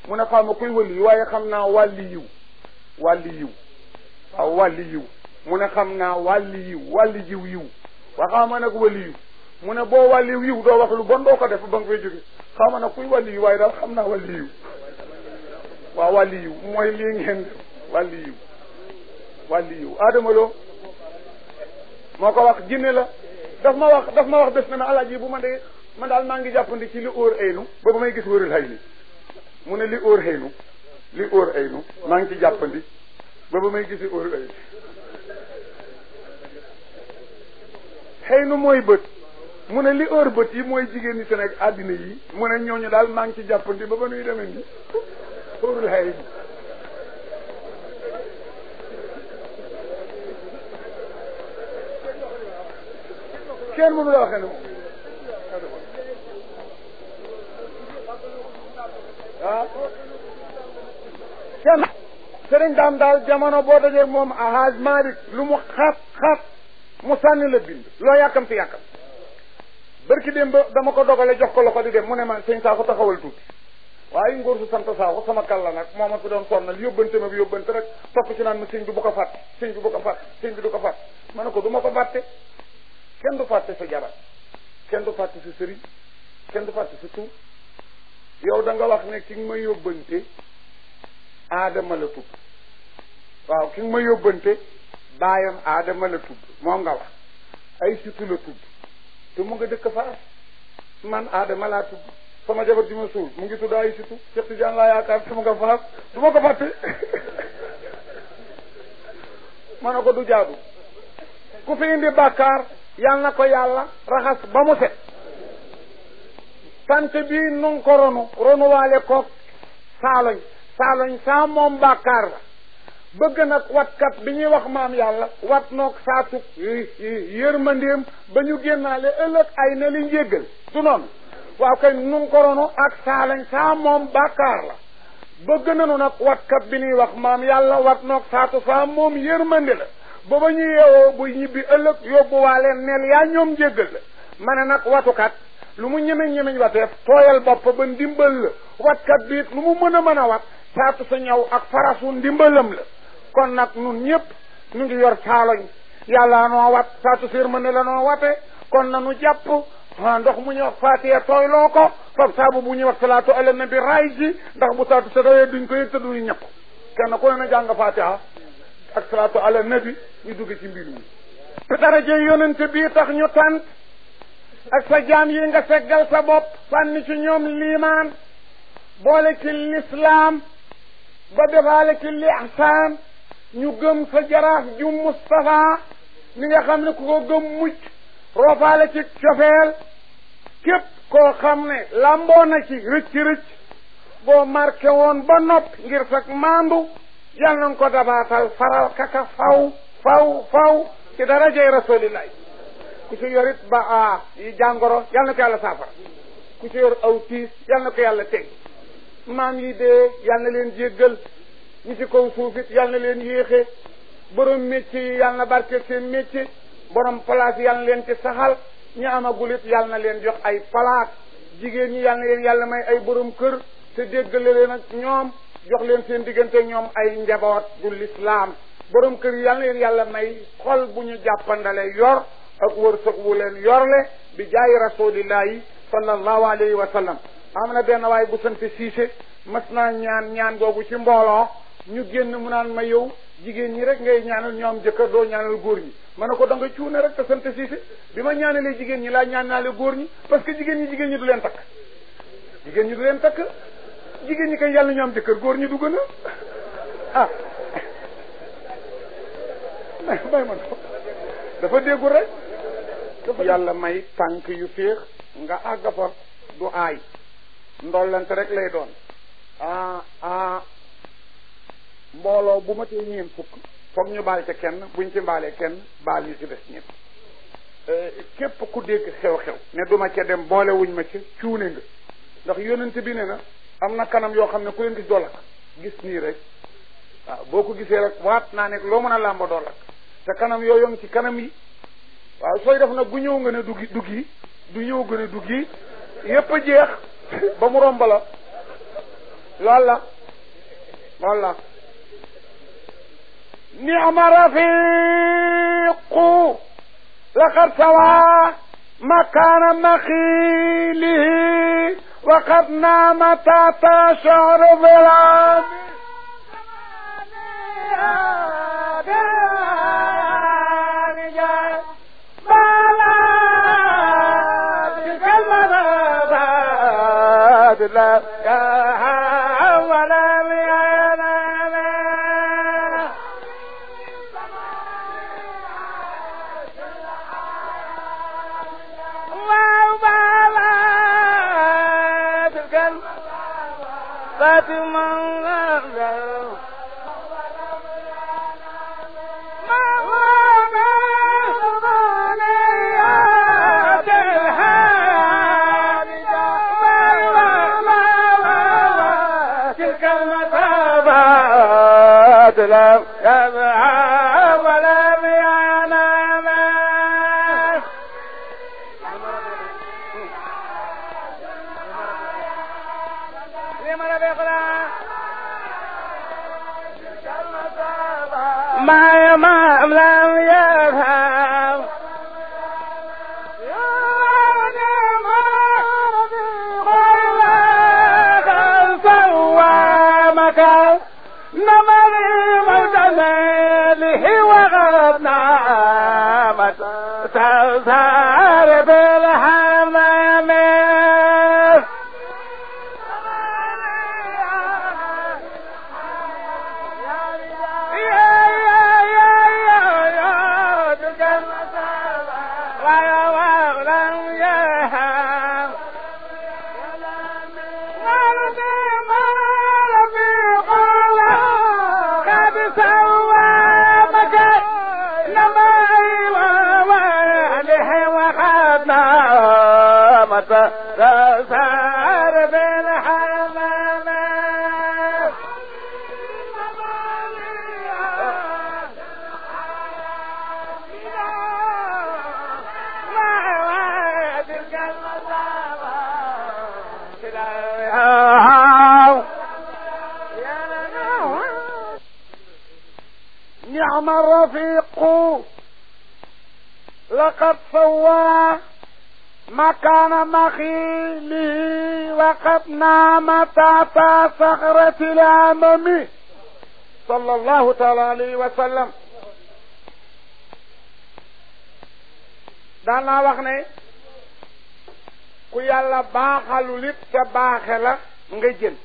mu ne xaw ma kuy wëli waaye xam naa wàlli yiw wàlli yiw waaw wàlli yiw mu ne xam naa wàlli yiw wàlli jiw yiw waa xaw ma nag wàlli yiw mu ne boo wàlli yiw doo wax lu bon doo ko def ba nga fay jóge xaw ma nag kuy wàlli yiw waaye daal xam naa wàlli yiw waaw wàlli yiw mooy lii ngeen wàlli yiw wàlli yiw Adama Lo moo ko wax jinne la daf ma wax daf ma wax bés na ma alaaji bu ma dee man daal maa ngi jàppandi ci li óor aynu ba ba may gis wërul hay ni mu ne li óor aynu li óor aynu maa ngi ci jàppandi ba ba may gisi óor aynu xëy nu mooy bët mu ne li óor bët yi mooy jigéen ñi Sénégal àddina yi mu ne ñooñu daal maa ngi ci jàppandi ba ba nuy demee ni óorul hay ni kenn mënu la waxee ne moom ah kenn sëriñ daam daal jamono boo dajee moom ahaj Malik lu mu xat xat mu sànni la bind loo yàkkam fi yàkkam bërki dem ba dama ko dogale jox ko loxo di dem mu ne ma sëñ saa ko taxawal tuuti waaye ngóor su sant saa ko sama kàlla nag moo ma fi doon sonnal yóbbante ma bi yóbbante rek topp ci naan ma sëñ bi bu ko fàtte sëñ bi bu ko fàtte sëñ bi du ko fàtte ma ne ko du ma ko fàtte kenn du fàtte sa jabar kenn du fàtte sa sëriñ kenn du fàtte sa tur yow da nga wax ne ki nga ma yóbbante aadama la tudd waaw ki nga ma yóbbante baayam aadama la tudd moom nga wax ay situ la tudd te mu nga dëkk faas man aadama laa tudd sama jabar ji ma suul mu ngi tudd ay situ Cheikh Tidiane laa yaakaar sama nga faas du ma ko fàtte ma ne ko du jaadu ku fi indi bàkkaar yal na ko yàlla raxas ba mu set sant bi nu ngi ko ronu ronuwaale ko saaloñ saaloñ saa moom bàkkaar la bëgg nag watkat bi ñuy wax maam yàlla wat noog saatu yërmandeem ba ñu génnaale ëllëg ay na li njéggal du noonu waaw kay nu ngi ko ronu ak saaloñ saa moom bàkkaar la bëgg nanu nag watkat bi ñuy wax maam yàlla wat noog saatu saa moom yërmande la ba ba ñu yeewoo bu ñibbi ëllëg yóbbuwaale neel yaa ñoom jéggal la ma ne nag watukat lu mu ñemeñ ñemeñ wateef tooyal bopp ba ndimbal la watkat bi it lu mu mën a mën a wat saatu sa ñaw ak farasu ndimbalam la kon nag nun ñëpp ñu ngi yor saaloñ yàlla noo wat saatu sér mën ne la noo wate kon na nu jàpp ah ndox mu ñuy wax faatiya tooyloo ko fab saabu bu ñuy wax salaatu ala nabi raay ji ndax bu saatu sa dawee duñ ko yëg te duñu ñëpp kenn ku ne na jàng faatiha ak salaatu ala nabi ñu dugg ci mbir mi te daraje yonente bii tax ñu tant ak sa jaam yi nga seggal sa bopp sànni ci ñoom liimaan boole ci lislaam ba defaale ci lihsaan ñu gëm sa jaraaf ju Mustafa mi nga xam ne ku ko gëm mucc roofaale ci cofeel képp koo xam ne lamboo na ci rëcc rëcc boo marqué woon ba nopp ngir sag maandu yal nañ ko dabaatal faral kaka faw faw faw ci darajay rasulillahi ku ci yorit ba a yi jàngoro yal na ko yàlla saafara ku ci yor aw tiis yal na ko yàlla teg maam yi dee yal na leen jéggal ñi ci kaw suufit yal na leen yéexe borom métier yi yal na barke seen métier borom place yal na leen ci saxal ñi amagulit yal na leen jox ay palaat jigéen ñi yal na leen yàlla may ay borom kër te déggale leen ak ñoom jox leen seen diggante ñoom ay njaboot du lislaam borom kër yi yal na leen yàlla may xol bu ñu jàppandale yor ak wërsëg wu leen yorle bi jaayi rasulillahi sallallahu alayhi wa sallam am na benn waay bu sant siise mas naa ñaan ñaan googu ci mbooloo ñu génn mu naan ma yow jigéen ñi rek ngay ñaanal ñoom jëkkër doo ñaanal góor ñi ma ne ko da nga cuune rek te sant siise bi ma ñaanalee jigéen ñi laa ñaanaale góor ñi parce que jigéen ñi jigéen ñi du leen takk jigéen ñi du leen takk jigéen ñi kay yàlla ñu am jëkkër góor ñi du gën a ah may man dafa déggul rek yàlla may tànk yu féex nga àgg fa du aay ndollante rek lay doon ah ah mbooloo bu ma tee ñeen fukk foog ñu baal ca kenn buñ ci mbaalee kenn baal ñu ci des ñëpp képp ku dégg xew-xew ne duma ca dem boole wuñ ma ca cuune nga ndax yonent bi ne na am na kanam yoo xam ne ku leen gis doo lakk gis nii rek waaw boo ko gisee rek waat naa ne loo mën a làmba doo lakk te kanam yooyu ngi ci kanam yi waaw sooy def nag bu ñëw nga ne duggi duggi du ñëw nga ne duggi yépp a jeex ba mu romb la loolu la loolu la نعم رفيق لقد سوى مكان مخيله وقد نام تحت شعر ظلام لا يا ولا ما ما لم يفهم نمري مجمله وغبنا تزهر بالحمام تسهر بالحمام نعم الرفيق لقد سوى مكان مخيله وقد نام تحت صخرة الأمم صلى الله تعالى عليه وسلم daan naa wax ne ku yàlla baaxalul it te baaxe la nga jël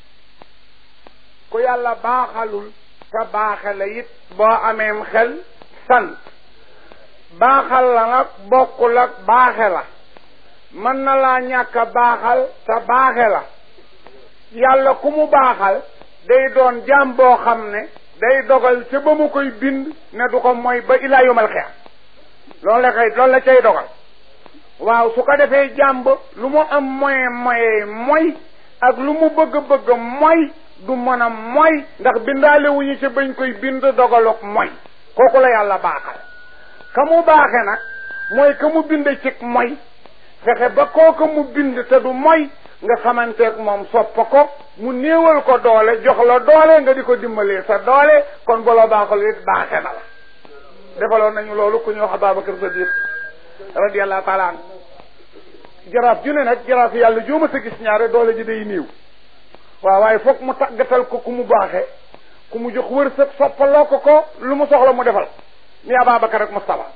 ku yàlla baaxalul te baaxe la it boo ameem xel sant baaxal la nag bokkul ak baaxe la mën na laa ñàkk a baaxal te baaxe la yàlla ku mu baaxal day doon jaam boo xam ne day dogal ca ba mu koy bind ne du ko mooy ba ilaa yomal xeex loolu la koy loolu la cay dogal waaw su ko defee jàmb lu mu am moyen moyen mooy ak lu mu bëgg-bëgg mooy du mën a mooy ndax bindaale wuñu ca bañ koy bind dogaluk mooy kooku la yàlla baaxal ka mu baaxe nag mooy ka mu bind ci mooy fexe ba kooka mu bind te du mooy nga xamanteeg moom soppa ko mu néewal ko doole jox la doole nga di ko dimbalee sa doole kon bu la baaxal it baaxe na la defaloon nañu loolu ku ñu wax Ababacar Sadiq radiyallahu taala an jaraaf ju ne nag jaraaf yàlla jooma sa gis ñaare doole ji day néew waaw waaye foog mu tàggatal ko ku mu baaxe ku mu jox wërsëg soppaloo ko ko lu mu soxla mu defal ni Ababacar ak Moustapha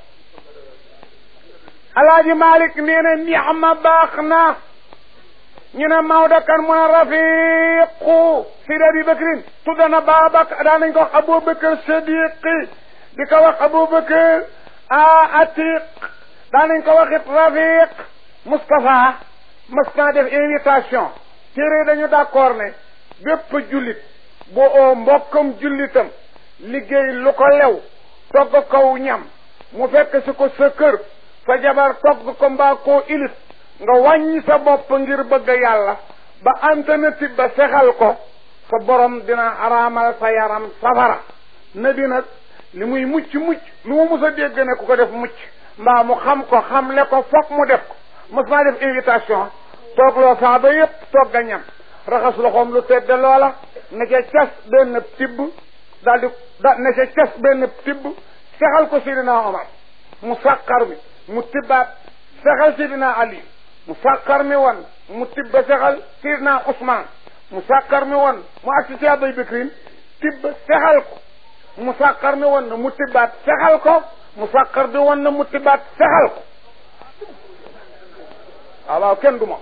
alaaji Malik nee na ni'ma baax na ñu ne Maodo kan mu ne rafiqu Sidi Abi Bakrin tudd na Babacar daan nañ ko wax Aboubacar Sadiqi di ko wax Aboubacar a Atiq daan nañ ko wax it rafiq Moustapha mas naa def invitation téere dañu d'accord ne bépp jullit bu oo mbokkam jullitam liggéey lu ko lew togg kaw ñam mu fekk si ko sa kër sa jabar togg ko mbaa koo ilif nga wàññi sa bopp ngir bëgg yàlla ba alternative ba sexal ko sa borom dina araamal sa yaram safara na bi nag li muy mucc mucc lu mu mus a dégg ne ku ko def mucc mbaa mu xam ko xamle ko foog mu def ko mos naa def invitation toog loo saaba yépp togg a ñam raxas loxoom lu tedd loola ne ca cas benn tibb daal di da ne ca cas benn tibb sexal ko Sidina Omar mu sàqar mi mu tibbaat sexal Sidina Ali mu sàqar mi woon mu tibba sexal Sidina Ousmane mu sàqar mi woon mu agsi ci Abay Bakrin tibb sexal ko mu sàqar mi woon na mu tibbaat sexal ko mu sàqar bi woon na mu tibbaat sexal ko waaw waaw kenn du moom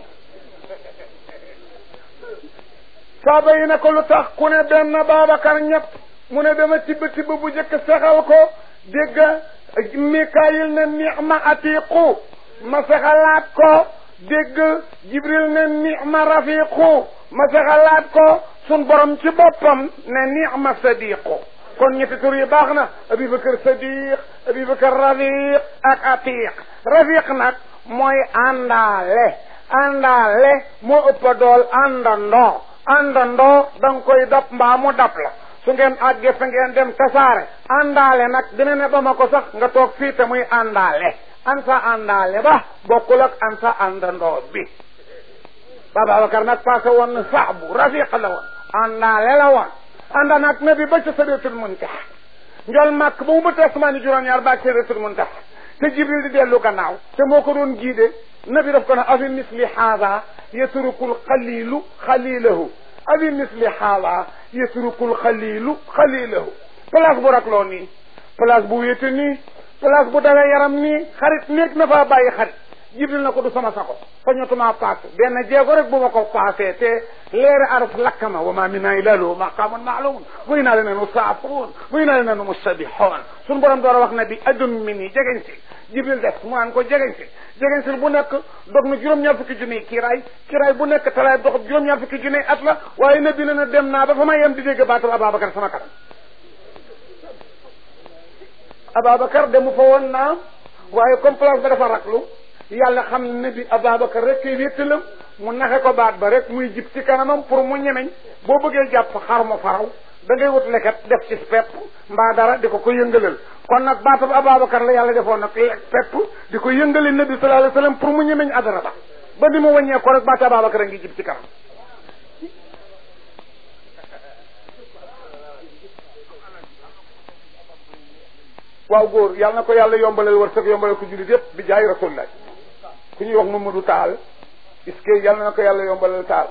saaba yi ne ko lu tax ku ne benn Babacar ñett mu ne dama tibb tibb bu njëkk sexal ko dégg Mikaayil ne ni'ma atiqu ma sexalaat ko dégg Jibril ne ni'ma rafiqu ma sexalaat ko sun borom ci boppam ne ni'ma sadiqu kon ñetti tur yi baax na Abubakar Sadiq Abubakar Rafiq ak Atiq Rafiq nag mooy àndaale àndaale moo ëpp dool àndandoo àndandoo da nga koy dab mbaa mu dab la su ngeen àggee fa ngeen dem tasaare àndaale nag dina ne ba ma ko sax nga toog fii te muy àndaale an sa àndaale ba bokkul ak an sa àndandoo bi Babacar nag passé woon na saabu rafiq la woon àndaale la woon ànda nag nabi ba ca Sidratul Muntaha njol màkk ba mu ba tasmaani juróom-ñaar ba Sidratul Muntaha te Jibril di dellu gannaaw te moo ko doon giide nabi daf ko ne afi misli haada yatrukul xalilu xalilahu afi misli haada yatrukul xalilu xalilahu place bu rakloo nii place bu wéete nii place bu dawe yaram nii xarit néeg na faa bàyyi xarit jibril na ko du sama sago fañotuma paase benn jeego rek bu ma ko paasee te leeri araf lakkama wa ma minna illa lahu maqamun maalumun buy naa leen nu saafuun buy naa leen nu mustabixoon suñu borom door a wax na bi adun mi nii jegeñ si jibril def mu naan ko jegeñ si jegeñ si bu nekk dog na juróom-ñaar fukki junniy kiiraay kiiraay bu nekk talaay dox juróom-ñaar fukki junniy at la waaye nabi na na dem naa ba fa ma yem di dégg baatam Ababacar sama kanam Ababacar demu fa woon naa waaye comme place ba dafa raklu yàlla xam ne bi Ababacar rek kay wéttalam mu naxe ko baat ba rek muy jib ci kanamam pour mu ñemeñ boo bëggee jàpp xar mu faraw da ngay wut leket def ci pepp mbaa dara di ko ko yëngalal kon nag baatab Ababacar la yàlla defoon nag pepp di ko yëngale nabi sallallahu alayhi wasallam pour mu ñemeñ adara ba ba ni mu wàññee ko rek baat Ababacar a ngi jib ci kanam waaw góor yàlla na ko yàlla yombalal war sëg yombalal ko jullit yépp bi jaay rasulullah ku ñuy wax Mamadou Taal est-ce que yàlla na ko yàlla yombalal taal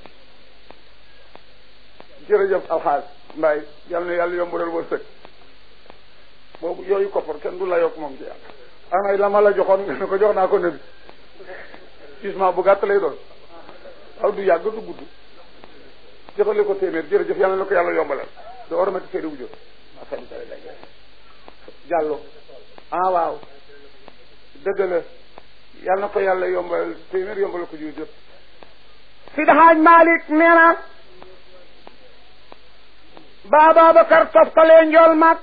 jërëjëf alxaaj mbaay yàlla na yàlla yombalal war sëg boobu yooyu koppar kenn du la yokk moom ci yàlla anay la ma la joxoon nga ne ko jox naa ko nabi gisement bu gàtt lay doon aw du yàgg du gudd joxale ko téeméer jërëjëf yàlla na ko yàlla yombalal do ormati seedi wu jot jàllo ah waaw dëgg la yal na ko yàlla yombal téeméer yombal ko jiw jëpp Sidi Haaj Malick nee na ba Ababacar toftalee njool màkk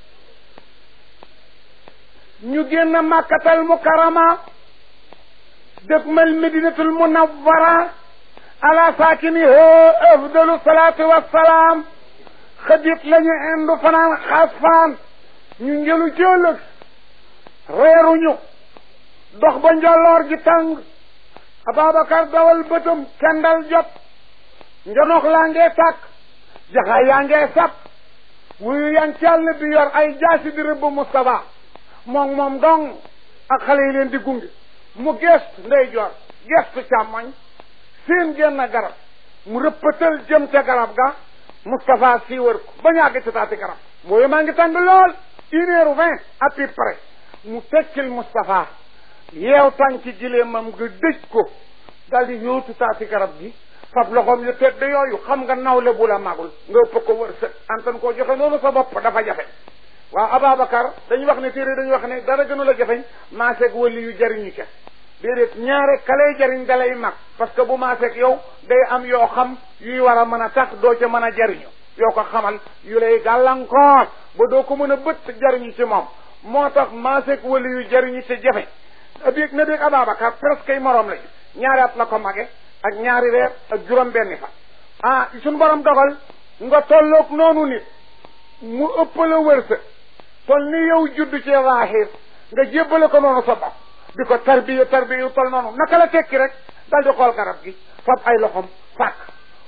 ñu génn màkkatal mukarama dëgmal medinatul munawwara ala saakiniha afdalu salaatu wassalaam xëdit lañu indu fanaan xaas fanaan ñu njëlu jëlëg reeruñu dox ba njolloor ji tàng Ababacar dawal bëtam kendal jot njonox laa ngee tàkk jaxaay yaa ngee sap wuyu yan càll bi yor ay jaasi di rëbb Moustapha moom moom dong ak xale yi leen di gunge mu gestu ndey jor gestu càmmoñ seen génn garab mu rëppatal jëm ca garab ga Moustapha sii wër ko ba ñàgg ci taati garab mooyu maa ngi tàng lool une heure vingt à peu près mu tekkil Moustapha yeew tànki gileemam nga dëj ko dal di yóotu taati garab gi fab loxoom yu tedd yooyu xam nga nawle bu la magul nga ëpp ko wër sët antan koo joxe noonu sa bopp dafa jafe waaw Ababacar dañu wax ne téere dañu wax ne dara gënu la jafeñ maaseeg wali yu jariñu ca déedéet ñaare kalay jariñ dalay mag parce que bu maaseeg yow day am yoo xam yuy war a mën a tax doo ca mën a jariñu yoo ko xamal yu lay gàllankoor ba doo ko mën a bët jariñu ci moom moo tax maaseeg wali yu jariñu ci jafe biig na biig Ababacar presque ay moroom lañu ñaari at la ko mage ak ñaari weer ak juróom benni fa ah suñu borom dogal nga tolloog noonu nit mu ëpp la wërsëg tol ni yow juddu ci zahir nga jébbale ko noonu sa bopp di ko tarbiya tarbiya yu tol noonu naka la tekki rek dal di xool garab gi fab ay loxom fàkk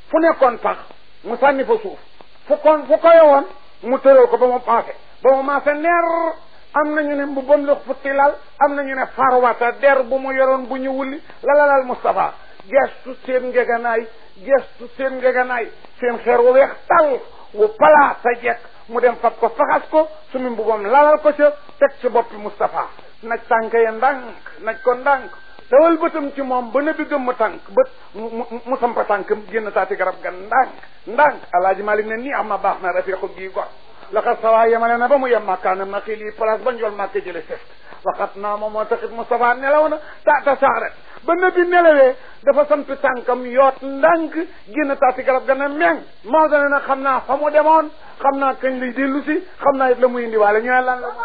fu nekkoon pax mu sànni fa suuf fu kon fu koy woon mu tëral ko ba mu paase ba mu maase neer am nañu ne bu bam la futti lal am nañu ne farwata der bu mu yoroon bu ñu wulli lalalal Moustapha gestu seen ngeganaay gestu seen ngeganaay seen xeer wu weex tal wu palaa sa jekk mu dem fab ko faxas ko sumi mbubam lalal ko ca teg ci boppi Moustapha naj tànk ya ndànk naj ko ndànk dawal bëtam ci moom ba nëbbi gëmm tànk bët mu mu sampa tànkam génn taati garab ga ndànk ndànk alaaji Malik ne nii am na baax na rafiqu gii gor laxat sawaa yemale na ba mu yem màkkaana ma xii lii place ba njool màkk jële seft waxat naa moom moo taxit Moustapha nelaw na taata saxret ba nëbbi nelawee dafa sampi tànkam yoot ndànk génn taati garab ga ne meng moo dane nag xam naa fa mu demoon xam naa kañ lay dellu si xam naa it la muy indiwaale ñu ne lan la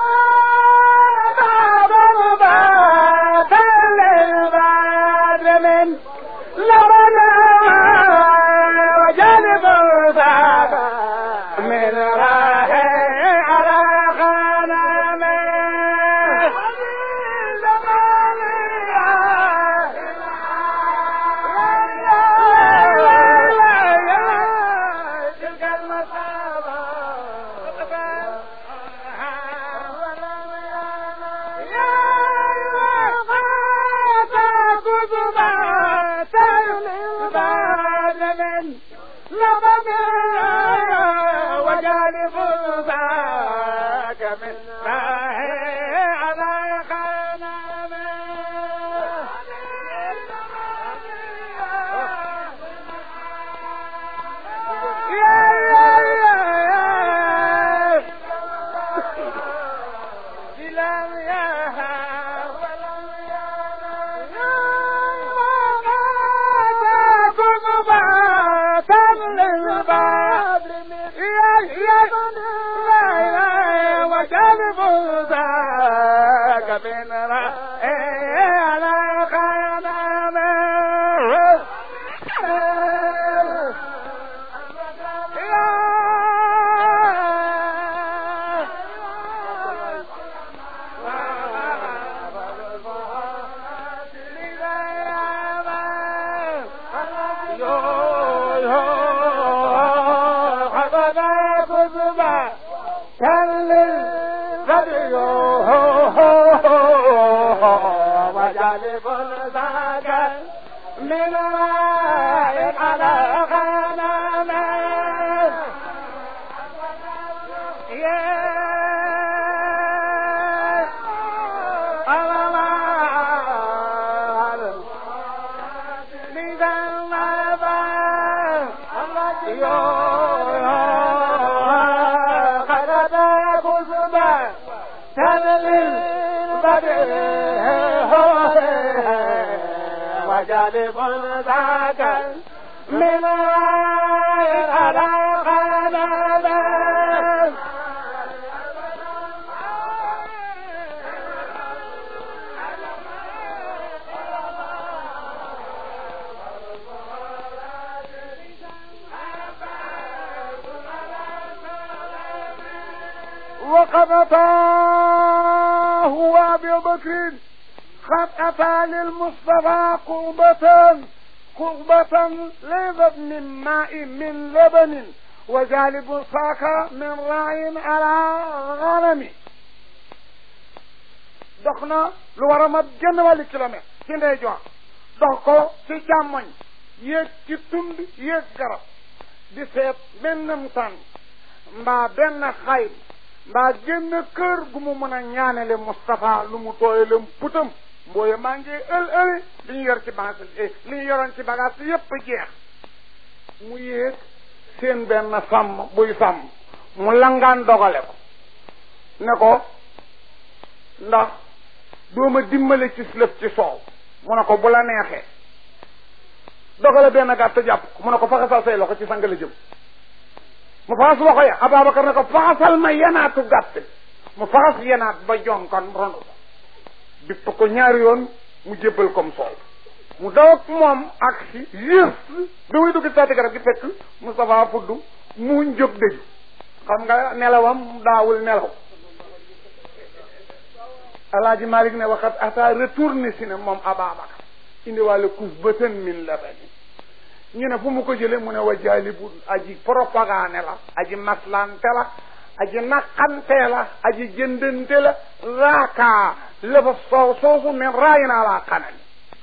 وقد أتاه أبي بكر قد أتى للمصطفى قربة قربة ليست من ماء من لبن وجالب ساك من راع على غنم dox na lu war a mat genn wàllu kilomètre ci ndeyjoor dox ko ci càmmoñ yéeg ci tund yéeg garab di seet bennam tànn mbaa benn xay mbaa génn kër gu mu mën a ñaanele Moustapha lu mu tooyale putam mbooye maa ngi ël ëli li ñu yor ci bagage li ñu yoroon ci bagage yépp jeex mu yéeg seen benn sàmm buy sàmm mu langaan dogale ko ne ko ndax dooma dimbale ci lëf ci soow mu ne ko bu la neexee dogale benn gàtt jàpp ko mu ne ko faxasal say loxo ci sang la jëm mu faxas loxo ya Ababacar ne ko faxasal ma yenaatu gàtt mu faxas yenaat ba jonkan ronu ko bipp ko ñaari yoon mu jébbal comme soow mu daw ak moom ak si juste bi muy dugg taati garab gi fekk Moustapha fudd mu jóg dëju xam nga nelawam daawul nelaw alaaji Malik ne waxat ata retourné si ne moom Ababacar indiwaale kus bëtën min labani ñu ne fu mu ko jële mu ne wa jaalibul aji propagande la aji maslante la aji naqante la aji jëndante la raaka lafa soow soosu min raayi naa laa xanani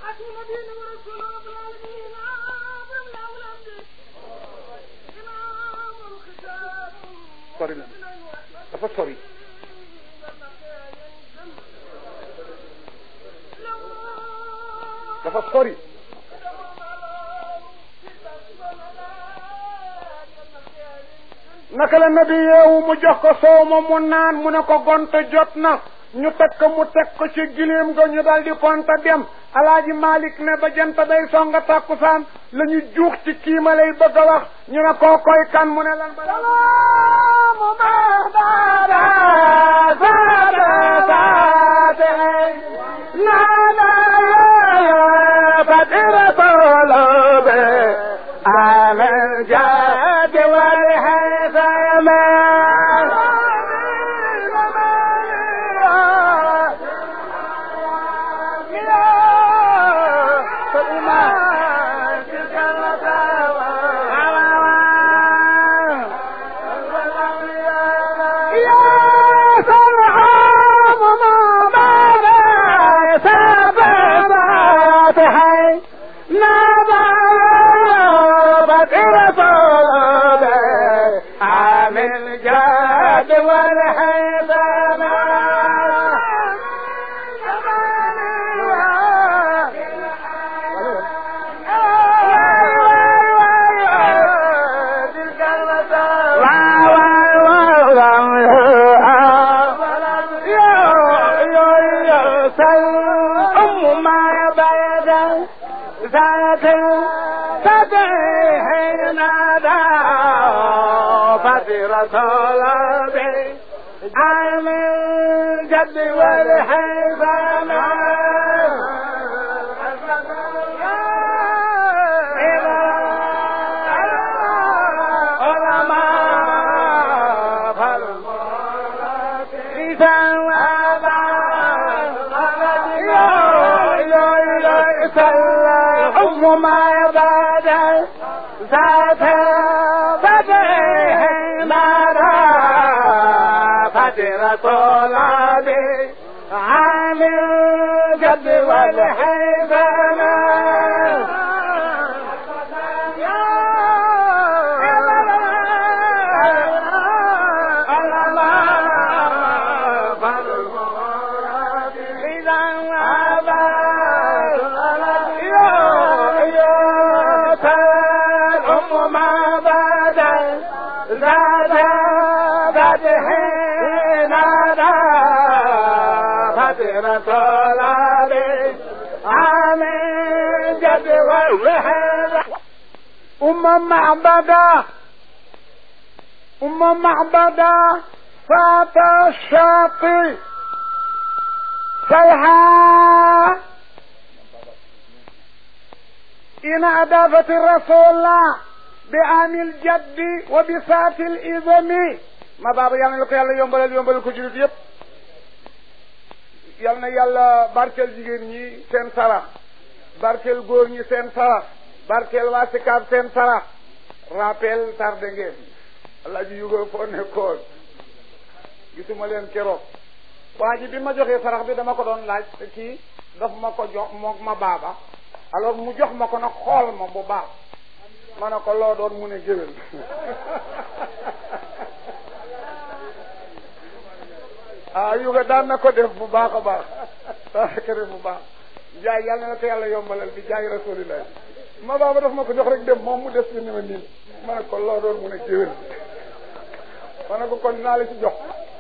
sori na dafa sori dafa sori naka la nabi yeewu mu jox ko soow ma mu naan mu ne ko gonte jot na ñu teg ko mu teg ko ci gileem ga ñu dal di konta dem alaaji malik ne ba jant day songa takkusaan la ñu juux ci kii ma lay bëgg a wax ñu ne koo koy kan mu ne lan ba salaamu mahbara saate nana fatira tolobe amen jade wal hasama أم معبدة أم معبدة فات الشاطئ سيها إن أضافت الرسول بعام الجد وبسات الإذن ما بابا يانا لكو يالا يومبال يومبال كو جلد يب يالنا يالا باركل جيجين ñi seen sara barkel góor ñi seen sara barkeel waa Sikaab seen sarax rappel tardé ngeen alaaji yugo foo nekkoon gisuma leen keroog waa ji bi ma joxee sarax bi dama ko doon laaj te kii daf ma ko jox moog ma baaba alors mu jox ma ko nag xool ma bu baax ma ne ko loo doon mu ne géwél ah yuga daan na ko def bu baax a baax daan na ko def bu baax jaay yàlla na ko yàlla yombalal bi jaay rasulillah ma baaba daf ma ko jox rek dem moom mu des fi ni ma niin ma ne ko loo doon mu ne géwél ma ne ko kon naa la ci jox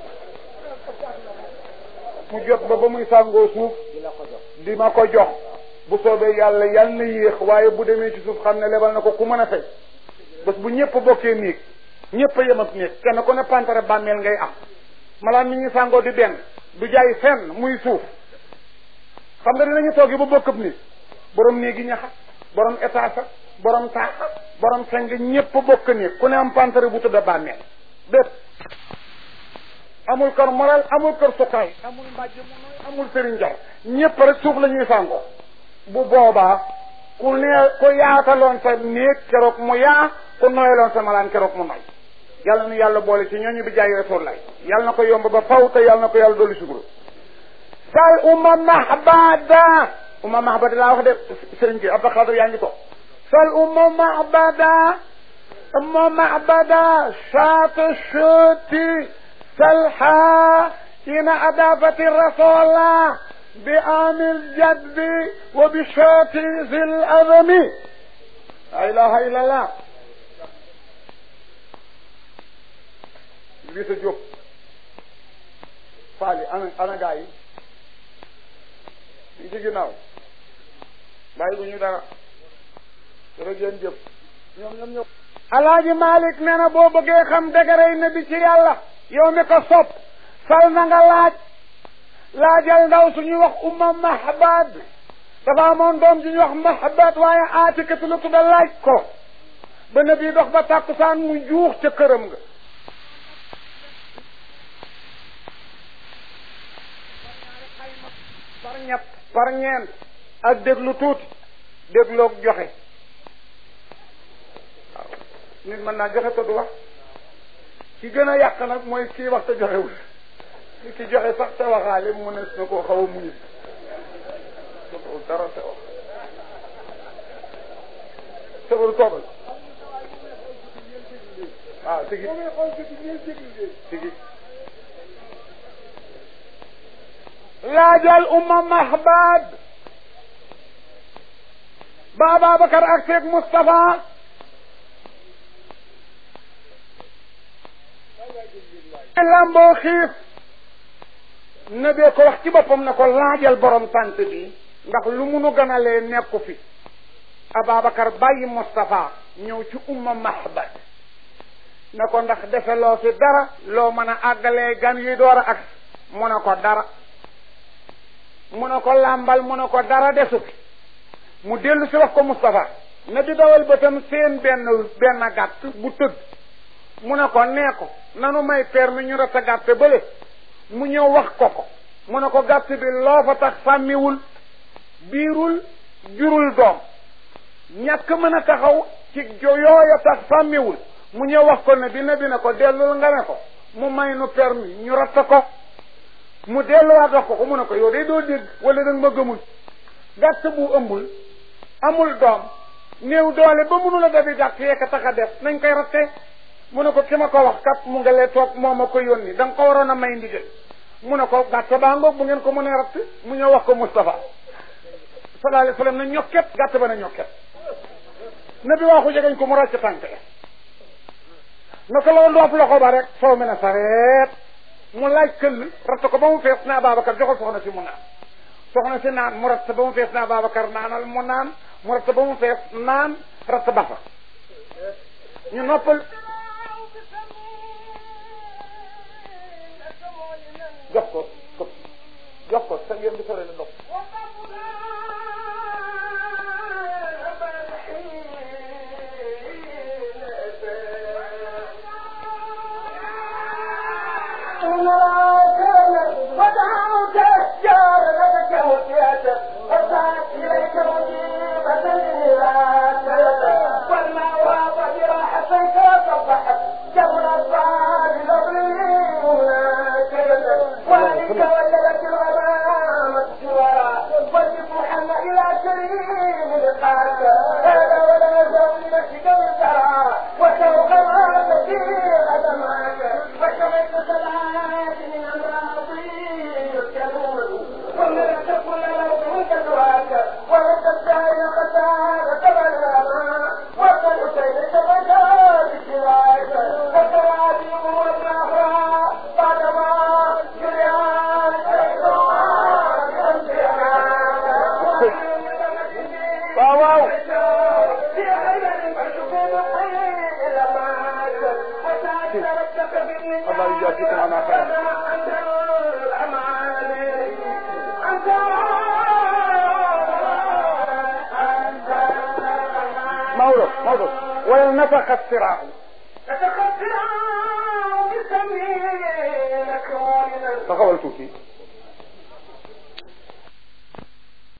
mu jot ba ba muy sàngoo suuf di ma ko jox bu soobee yàlla yàlla na yéex waaye bu demee ci suuf xam ne lebal na ko ku mën a fay bés bu ñëpp bokkee néeg ñëpp a yem ak néeg kenn ku ne pantare bàmmeel ngay am malaan mi ñuy sàngoo di benn du jaay fenn muy suuf xam nga dinañu toog yi ba bokkab ni borom néegi ñaxa borom étage borom taax borom seng ñëpp bokk néeg ku ne am pantare bu tudda bàmmeel bépp amul kër moral amul kër sukaay amul mbàjj mu nooy amul sëriñ jar ñëpp rek suuf la ñuy sàngoo bu boobaa ku nee ku yaataloon sa néeg keroog mu yaa ku noyaloon sa malaan keroog mu noy yàlla nu yàlla boole ci ñooñu bi jaay rasulullah yàlla na ko yomb ba faw te yàlla na ko yàlla dolli suguru sal umma mahbada umma mahbada laa wax de sëriñ bi Abdou Khadre yaa ngi ko sal umma mahbada umma mahbada shaat shuti salha ina adafati rasulullah bi amil jadbi wa bi shati zil adami la ilaha illallah lii sa jóg faali ana ana gaa yi ñu ci ginnaaw bàyyi bu ñu dara dara ngeen jëf ñoom ñoom ñoom alaaji malik nee na boo bëggee xam dëgërëy na bi ci yàlla yow mi ko sopp sal na nga laaj laajal ndaw suñuy wax umma mahbad dafa amoon doom ju ñuy wax mahbad waaye aatikatu la tudda laaj ko ba na bii dox ba tàkkusaan mu juux ca këram nga par ñett par ñeent ak déglu tuuti dégloog joxe waaw nit mën naa joxe te du wax ki gën a yàq nag mooy kii wax te joxewul ki ki joxe sax te waxaale mu ne na koo xaw a muñu joxewul dara te wax sabaru toogal waaw tigi tigi laajal umma mahbad ba Ababacar ak Seeg Moustapha lamboo xiif na bee ko wax ci boppam na ko laajal borom tant bi ndax lu munu gënalee nekku fi Ababacar bàyyi Moustapha ñëw ci umma mahbad na ko ndax defe loo fi dara loo mën a àggalee gan yuy door a ak mu ne ko dara mu ne ko làmbal mu ne ko dara desu fi mu dellu si wax ko Moustapha na di dawal bëtam seen benn benn gàtt bu tëdd mu ne ko nee ko nanu may permis ñu rat a gàtt bële mu ñëw wax ko ko mu ne ko gàtt bi loo fa tax sàmmiwul biirul jurul doom ñàkk mën a taxaw ci jo yooya tax sàmmiwul mu ñëw wax ko ne bi ne bi ne ko dellul nga ne ko mu may nu permis ñu ratta ko mu delluwaat wax ko ko mu ne ko yow day doo dégg wala danga ma gëmul gàtt bu ëmbul amul doom néew doole ba mënu la dabi gàtt yekka tax a def nañ koy ratte mu ne ko ki ma ko wax kat mu nga lee toog moo ma ko yónni da nga ko waroon a may ndigal mu ne ko gàtt baa ngoog bu ngeen ko mënee ratt mu ñëw wax ko Moustapha sallallahu alayhi wa sallam na ñokket gàtt ba na ñokket na bi waxu jegeñ ko mu ràcc tànk naka la ndoof loxo ba rek soo mën a sareet mu laaj këll ratt ko ba mu fees na Babacar joxal soxna si mu naan soxna si naan mu ratt ba mu fees na Babacar naanal mu naan mu ratt ba mu fees naan ratt ba fa ñu noppal jox ko jox ko sa ngeen di sore la ndox Maodo Maodo wala nafaxa siraahu taxawal tuuti